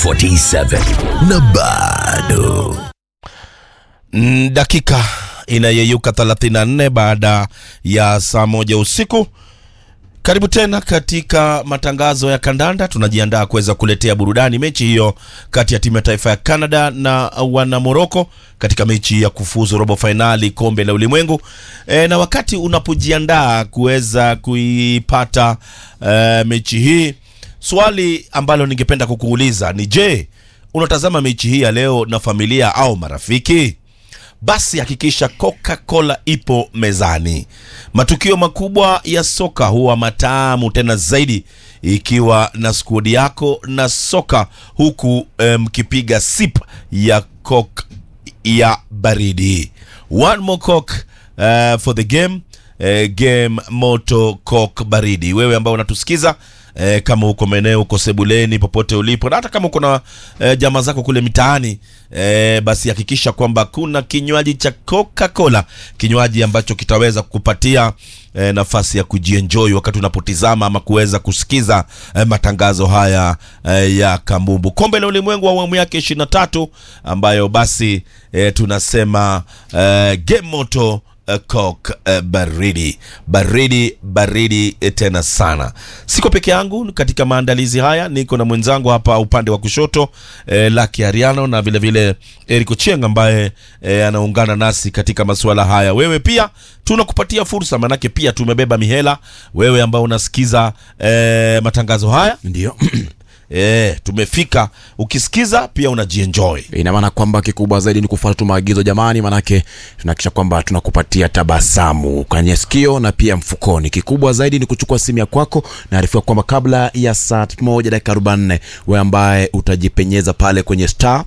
47 na bado Mm, dakika inayeyuka 34 baada ya saa moja usiku. Karibu tena katika matangazo ya kandanda. Tunajiandaa kuweza kuletea burudani mechi hiyo kati ya timu ya taifa ya Canada na wana Morocco katika mechi ya kufuzu robo fainali kombe la ulimwengu. E, na wakati unapojiandaa kuweza kuipata e, mechi hii, swali ambalo ningependa kukuuliza ni je, unatazama mechi hii ya leo na familia au marafiki? basi hakikisha Coca-Cola ipo mezani. Matukio makubwa ya soka huwa matamu tena zaidi ikiwa na skuadi yako na soka, huku mkipiga um, sip ya Coke ya baridi. One more Coke uh, for the game uh, game moto Coke baridi. Wewe ambao unatusikiza E, kama uko maeneo uko sebuleni popote ulipo na hata kama uko na e, jamaa zako kule mitaani e, basi hakikisha kwamba kuna kinywaji cha Coca-Cola, kinywaji ambacho kitaweza kukupatia e, nafasi ya kujienjoy wakati unapotizama ama kuweza kusikiza e, matangazo haya e, ya kambumbu kombe la ulimwengu wa awamu yake 23 ambayo basi e, tunasema e, game moto Uh, Coke uh, baridi baridi baridi tena sana. Siko peke yangu katika maandalizi haya, niko na mwenzangu hapa upande wa kushoto eh, Lucky Ariano na vile vile Eric Ochieng ambaye eh, anaungana nasi katika masuala haya. Wewe pia tunakupatia fursa, manake pia tumebeba mihela. Wewe ambao unasikiza eh, matangazo haya ndio E, tumefika. Ukisikiza pia unajienjoy. ina maana kwamba kikubwa zaidi ni kufuata tu maagizo jamani, manake tunahakikisha kwamba tunakupatia tabasamu kwenye sikio na pia mfukoni. Kikubwa zaidi ni kuchukua simu ya kwako, naarifiwa kwamba kabla ya saa moja dakika 44 we ambaye utajipenyeza pale kwenye star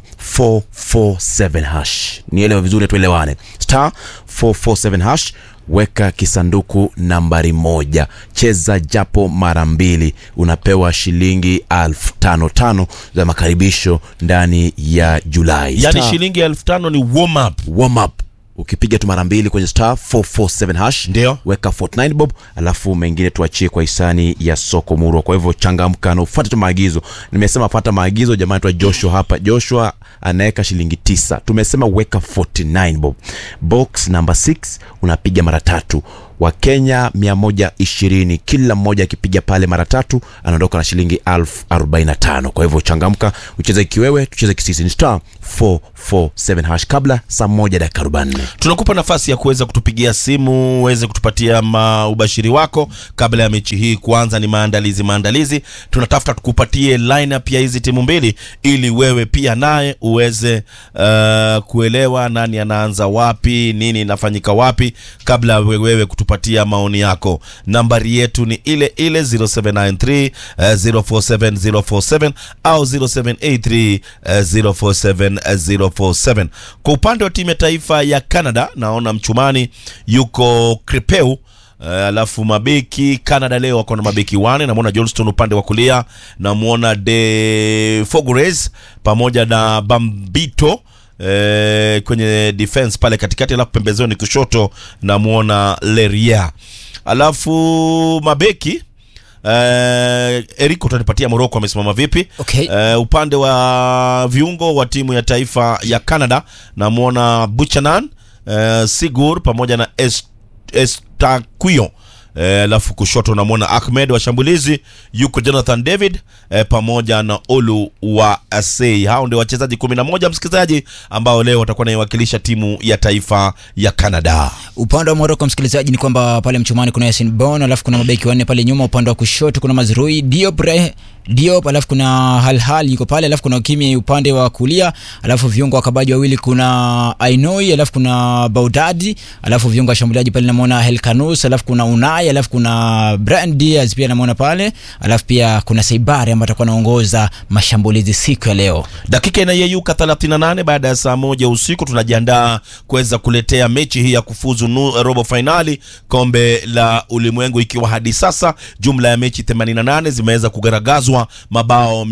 447 hash, nielewe vizuri, tuelewane, star 447 hash weka kisanduku nambari moja, cheza japo mara mbili, unapewa shilingi elfu tano tano za makaribisho ndani ya Julai. Yani Star shilingi elfu tano ni warm up. warm up ukipiga tu mara mbili kwenye star 447 hash Ndio. weka 49 bob, alafu mengine tuachie kwa hisani ya soko murwa. Kwa hivyo changamka na ufuate tu maagizo. Nimesema fuata maagizo jamani. Twa Joshua hapa, Joshua anaweka shilingi tisa, tumesema weka 49 bob. Box number 6 unapiga mara tatu Wakenya 120 kila mmoja akipiga pale mara tatu anaondoka na shilingi elfu 45. Kwa hivyo changamka, ucheze kiwewe, tucheze kisisi. Ni star 447 hash kabla saa moja dakika 44. Tunakupa nafasi ya kuweza kutupigia simu uweze kutupatia ma ubashiri wako kabla ya mechi hii kuanza. Ni maandalizi maandalizi, tunatafuta tukupatie lineup ya hizi timu mbili, ili wewe pia naye uweze uh, kuelewa nani anaanza wapi, nini inafanyika wapi, kabla we- wewe kutupatia maoni yako. Nambari yetu ni ile ile 0793 uh, 047 047 au 0783 uh, 047 047. Kwa upande wa timu ya taifa ya Canada, naona mchumani yuko Kripeu. Uh, alafu mabeki Canada leo wako na mabeki wane. Namwona Johnston upande wa kulia, namwona De Fogures pamoja na Bambito eh, kwenye defense pale katikati, alafu pembezoni kushoto namwona Leria, alafu mabeki Uh, Eric utanipatia Morocco amesimama vipi? Okay. Uh, upande wa viungo wa timu ya taifa ya Canada namwona Buchanan, uh, Sigur pamoja na Est Estaquio alafu kushoto namwona Ahmed. Washambulizi yuko Jonathan David eh, pamoja na Olu wa Asei. Hao ndio wachezaji kumi na moja msikilizaji, ambao leo watakuwa naiwakilisha timu ya taifa ya Canada. Upande wa Morocco msikilizaji, ni kwamba pale mchumani kuna Yasin Bon, alafu kuna mabeki wanne pale nyuma. Upande wa kushoto kuna Mazrui Diop, Re- Diop, alafu kuna Halhal yuko pale, alafu kuna Kimi upande wa kulia, alafu viungo wakabaji wawili kuna Ainoi, alafu kuna Baudadi, alafu viungo washambuliaji pale namwona Helkanus, alafu kuna Unai, alafu kuna Brian Diaz pia namwona pale, alafu pia kuna Seibari ambaye atakuwa anaongoza mashambulizi siku ya leo. Dakika inayeyuka 38 baada ya saa moja usiku, tunajiandaa kuweza kuletea mechi hii ya kufuzu nu, robo fainali kombe la ulimwengu, ikiwa hadi sasa jumla ya mechi 88 zimeweza kugaragazwa, mabao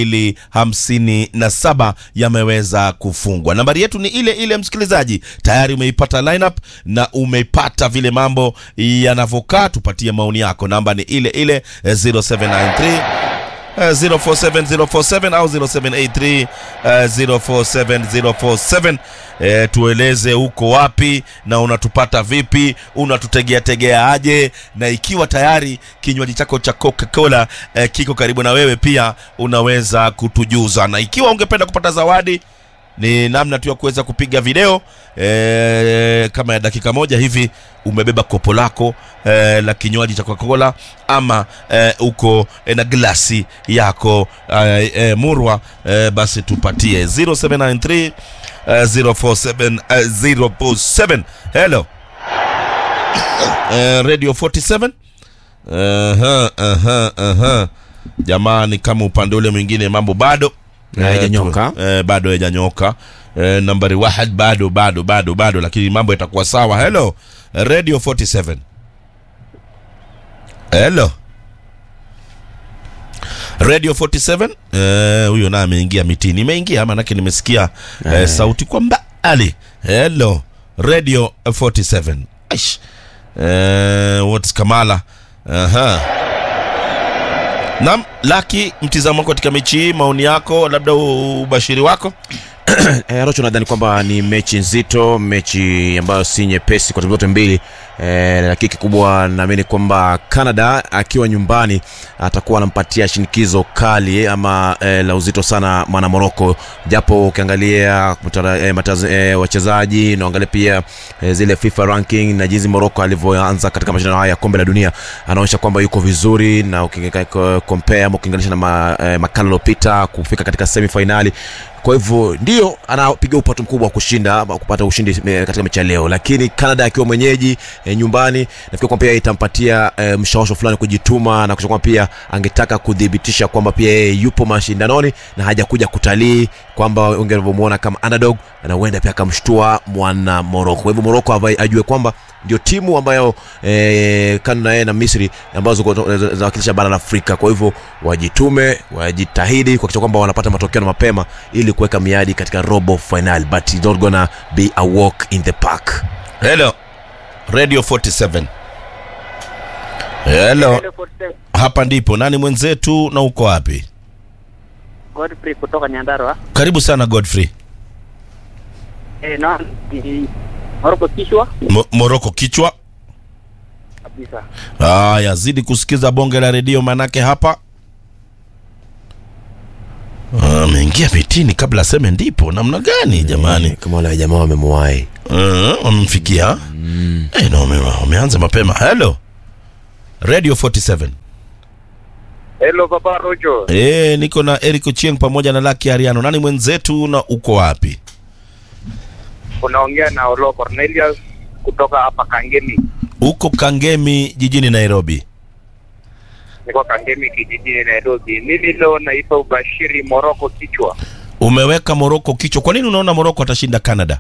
257 yameweza kufungwa. Nambari yetu ni ile ile, msikilizaji, tayari umeipata lineup na umeipata vile mambo yanavyokaa. Tupatie maoni yako, namba ni ile ile eh, 0793 uh, 047047 au 0783 uh, 047047 E, tueleze uko wapi na unatupata vipi unatutegea tegea aje na ikiwa tayari kinywaji chako cha coca-cola e, kiko karibu na wewe pia unaweza kutujuza na ikiwa ungependa kupata zawadi ni namna tu ya kuweza kupiga video e, kama ya dakika moja hivi umebeba kopo lako e, la kinywaji cha coca-cola ama e, uko e, na glasi yako e, e, murwa e, basi tupatie 0793 uh, 047 uh, 047 hello uh, radio 47 Aha, aha, aha. jamani kama upande ule mwingine mambo bado Na haijanyoka. tu- eh, bado haijanyoka eh, nambari wahad bado bado bado bado lakini mambo yatakuwa sawa hello radio 47 hello radio 47 eh, huyo naye ameingia mitini imeingia manake nimesikia eh, sauti kwa mbali hello radio 47 Aish. eh, what's kamala aha nam laki mtizamo wako katika mechi hii maoni yako labda u- ubashiri wako Eh, Rocho nadhani kwamba ni mechi nzito, mechi ambayo si nyepesi kwa timu zote mbili eh, lakini kikubwa naamini kwamba Canada akiwa nyumbani atakuwa anampatia shinikizo kali ama eh, la uzito sana mwana Morocco, japo ukiangalia mtara- eh, matazo- eh, wachezaji na uangalia pia eh, zile FIFA ranking na jinsi Morocco alivyoanza katika mashindano haya ya kombe la dunia, anaonyesha kwamba yuko vizuri na ukilinganisha- compare ama ukilinganisha na ma, eh, makala iliyopita kufika katika semi finali kwa hivyo ndio anapiga upato mkubwa wa kushinda ama kupata ushindi eh, katika mechi ya leo lakini canada akiwa mwenyeji e, nyumbani nafikiri kwamba pia itampatia e, mshawasho fulani kujituma na kusha kwamba pia angetaka kudhibitisha kwamba pia yeye yupo mashindanoni na hajakuja kutalii kwamba ungevyomwona kama underdog na huenda pia akamshtua mwana moroko kwa hivyo moroko avai- ajue kwamba ndio timu ambayo e, kando na yeye na misri ambazo ziko- zinawakilisha bara la afrika kwa hivyo wajitume wajitahidi kuhakikisha kwamba wanapata matokeo na mapema ili kuweka miadi katika robo final but it's not gonna be a walk in the park hello radio 47 hello hapa ndipo nani mwenzetu na uko wapi Godfrey kutoka Nyandarua. karibu sana godfrey Eh, na ni Moroko kishwa Mo- moroko kichwa kabisa. haya zidi kusikiza bonge la redio manake hapa Ah, ameingia mitini kabla aseme ndipo namna gani jamani kama wale jamaa wamemwahi uh, wamemfikia Eh, na wame- wameanza mapema hello radio 47 Hello Papa Rojo. Eh, niko na Eric Ochieng pamoja na Lucky Ariano. Nani mwenzetu na uko wapi? Unaongea na Olo Cornelius kutoka hapa Kangemi. Uko Kangemi jijini Nairobi. Niko Kangemi kijijini Nairobi. Mimi leo naipa ubashiri Moroko kichwa. Umeweka Moroko kichwa. Kwa nini unaona Moroko atashinda Canada?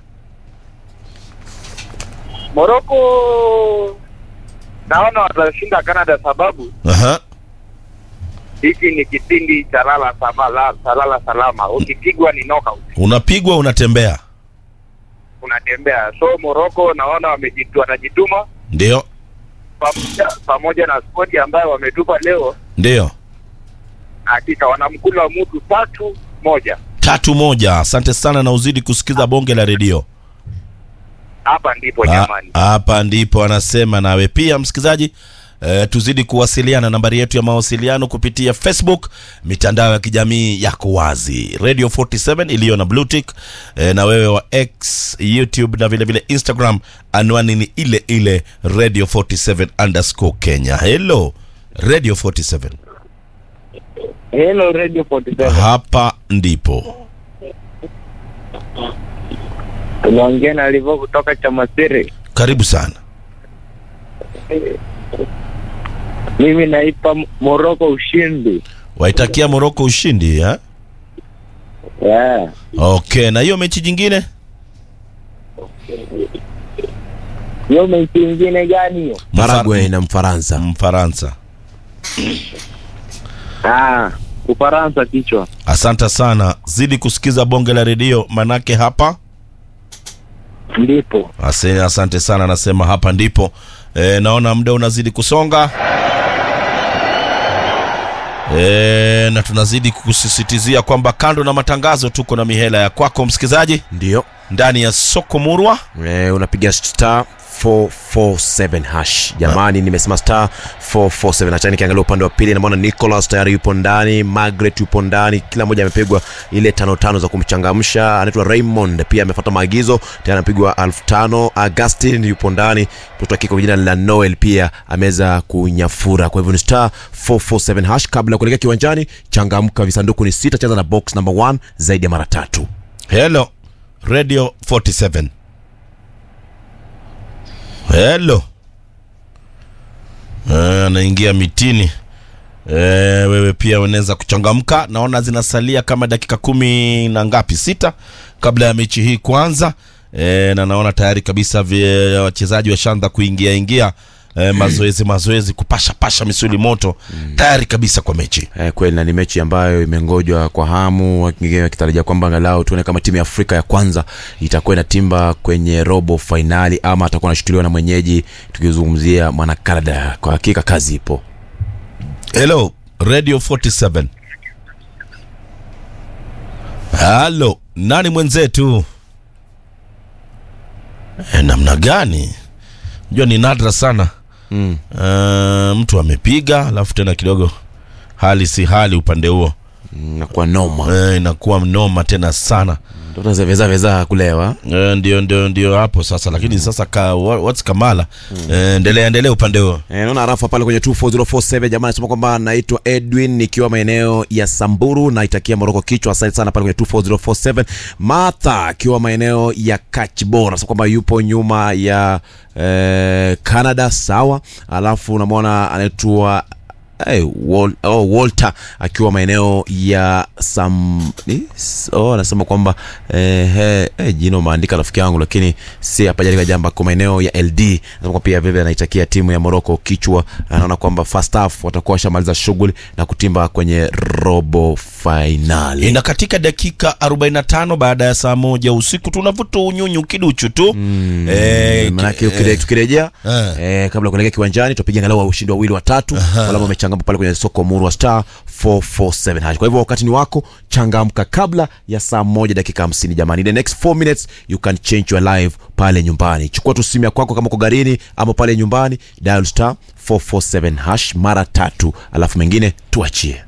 Moroko naona watashinda Canada sababu Aha. hiki ni kipindi cha lala salama, salala salama. Ukipigwa ni knockout, Unapigwa unatembea. unatembea. So Moroko naona wamejitu, wanajituma Ndio. pamoja, pamoja na skodi ambayo wametupa leo, Ndio. hakika wanamkula mtu tatu moja. Tatu moja. Asante sana na uzidi kusikiza bonge la redio. Hapa ndipo Ha- jamani. Hapa ndipo anasema nawe pia msikilizaji. E, tuzidi kuwasiliana nambari yetu ya mawasiliano kupitia facebook mitandao ya kijamii yako wazi radio 47 iliyo na blue tick e, na wewe wa x youtube na vile vile instagram anwani ni ile ile radio 47 underscore kenya hello radio 47 Hello Radio 47. hapa ndipo Tunaongea na Livo kutoka Chamasiri. karibu sana Mimi naipa Moroko ushindi. waitakia moroko ushindi ha? Yeah. okay na hiyo mechi jingine Hiyo mechi ingine gani hiyo? Paraguay na Mfaransa. mfaransa Ah, Ufaransa kichwa. asante sana zidi kusikiza bonge la redio manake hapa Ndipo. Ase, asante sana anasema hapa ndipo e, naona muda unazidi kusonga e, na tunazidi kukusisitizia kwamba kando na matangazo tuko na mihela ya kwako msikilizaji ndio ndani ya soko murwa e, unapiga star 447 hash jamani nimesema star 447 hacha nikiangalia upande wa pili namwona nicolas tayari yupo ndani margaret yupo ndani kila mmoja amepigwa ile tano tano za kumchangamsha anaitwa raymond pia amefuata maagizo tayari amepigwa elfu tano augustin yupo ndani mtoto wa kike kwa jina la noel pia ameweza kunyafura kwa hivyo ni star 447 hash kabla ya kuelekea kiwanjani changamka visanduku ni sita cheza na box number 1 zaidi ya mara tatu hello radio 47 hello Eh, anaingia mitini e, wewe pia unaweza kuchangamka naona zinasalia kama dakika kumi na ngapi sita kabla ya mechi hii kuanza e, na naona tayari kabisa vye- wachezaji washaanza kuingia ingia e, mazoezi mazoezi kupasha pasha misuli moto tayari kabisa kwa mechi Eh, kweli na ni mechi ambayo imengojwa kwa hamu wengine wakitarajia kwamba angalau tuone kama timu ya afrika ya kwanza itakuwa inatimba kwenye robo fainali ama atakuwa anashutuliwa na mwenyeji tukizungumzia mwana canada kwa hakika kazi ipo hello radio 47 halo nani mwenzetu e, namna gani jua ni nadra sana mm. uh, mtu amepiga alafu tena kidogo hali si hali upande huo nakuwa noma e, inakuwa mnoma tena sana mtoto zevezaveza kulewa e, ndio ndio ndio hapo sasa lakini sasa ka, wha- what's kamala Eh, endelea endelea upande huo Eh, naona rafa pale kwenye 24047 jamaa anasema kwamba naitwa edwin nikiwa maeneo ya samburu naitakia moroko kichwa asante sana pale kwenye 24047 martha akiwa maeneo ya kachbor anasema kwamba yupo nyuma ya eh, canada sawa alafu unamwona anaitwa Hey, Wal, oh, walter akiwa maeneo ya sam ni? S- oh, anasema kwamba eh, eh, eh, jina umeandika rafiki yangu lakini si hapajalika jamba kwa maeneo ya ld anasema kwamba pia vile anaitakia timu ya moroko kichwa anaona kwamba first half watakuwa washamaliza shughuli na kutimba kwenye robo fainali ina katika dakika 45 baada ya saa moja usiku tunavuta unyunyu kiduchu tu mm, eh, manake eh, ukire- tukirejea eh. eh, kabla ya kuelekea kiwanjani tutapiga angalau ushindi wawili watatu wale ambao wamechangamka pale kwenye soko muru wa star 447 hash kwa hivyo wakati ni wako changamka kabla ya saa moja dakika 50 jamani In the next 4 minutes you can change your life pale nyumbani chukua tu simu ya kwako kama uko garini ama pale nyumbani dial star 447 hash mara tatu alafu mengine tuachie